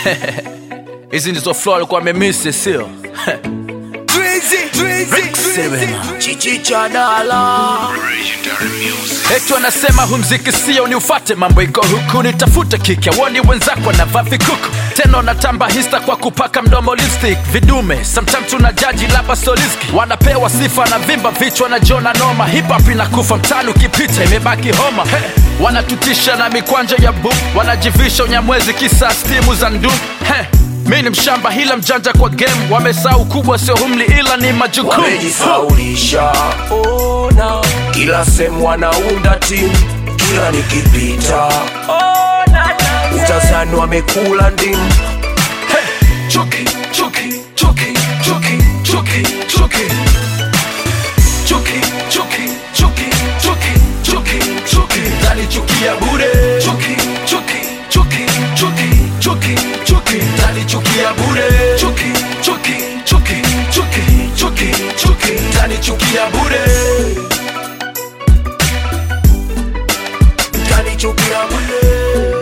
hizi ndizo flow alikuwa amemisi sio chichichadala eti wanasema humziki sio ni ufate mambo iko huku nitafute kike woni wenzako wanavaa vikuku tena wanatamba hista kwa kupaka mdomo lipstick vidume sometimes tuna jaji laba soliski wanapewa sifa na vimba vichwa na jona noma hip hop inakufa mtani ukipita imebaki homa hey. wanatutisha na mikwanja ya bu wanajivisha unyamwezi kisa stimu za ndu hey. mi ni mshamba hila mjanja kwa game wamesahau kubwa sio humli ila ni majukumu wamejisaulisha ona kila sehemu wanaunda timu kila nikipita utazani wamekula ndimu Chuki, chuki, chuki, chuki, chuki, chuki. Chuki, chuki, chuki, chuki, chuki, chuki. Nalichukia bure. Chuki, chuki, chuki, chuki, chuki, chuki. Nalichukia bure. Chuki, chuki, chuki, chuki, chuki, chuki. Nalichukia bure. kanichukia bule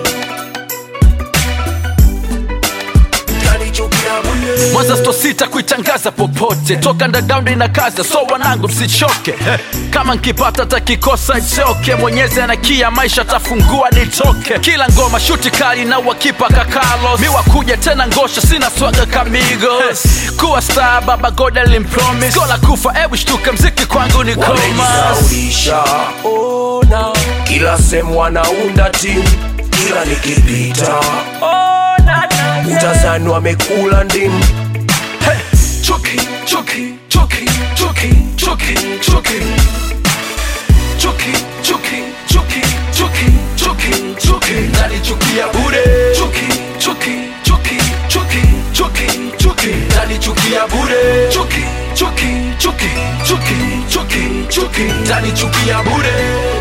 kanichukia bule Mwanza sto sita kuitangaza popote toka ndadaundi na kazi so wanangu msichoke Eh, kama nkipata takikosa ichoke mwenyezi anakia maisha tafungua nitoke kila ngoma shuti kali na wakipa kakalos miwa kuja tena ngosha sina swaga kamigos kuwa star baba goda limpromis gola kufa ebu shtuka mziki kwangu ni komas wamejisaulisha ona kila sehemu wanaunda timu kila nikipita utazani wamekula ndimu Chuki, chuki, chuki, chuki, chuki, chuki. Chuki, chuki, chuki, chuki, chuki, chuki. Nalichukia bure. Chuki, chuki, chuki, chuki, chuki, chuki. Nalichukia bure. Chuki, chuki, chuki, chuki, chuki, chuki. Nalichukia bure.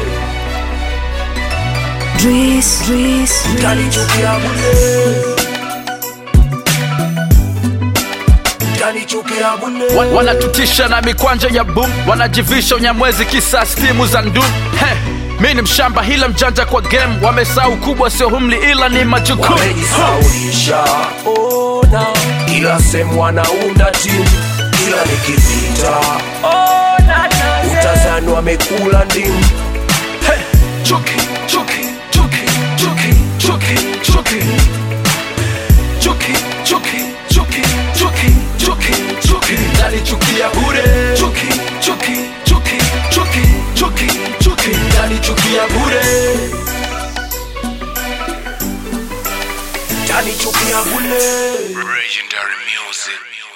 Dries, Dries, kanichukia bule kanichukia bule Wa- wanatutisha na mikwanja ya boom wanajivisha unyamwezi kisa stimu za ndum He, mi ni mshamba hila mjanja kwa game wamesahau kubwa sio humli ila ni majukumu wamejisaulisha ona kila sehemu wanaunda timu kila nikipita utazani wamekula ndimu Hey, chuki, chuki, chuki, chuki, chuki, chuki. Chuki, chuki, chuki, chuki, chuki, chuki. Nalichukia bure. Chuki, chuki, chuki, chuki, chuki, chuki. Nalichukia bure. kanichukia bule Legendary music.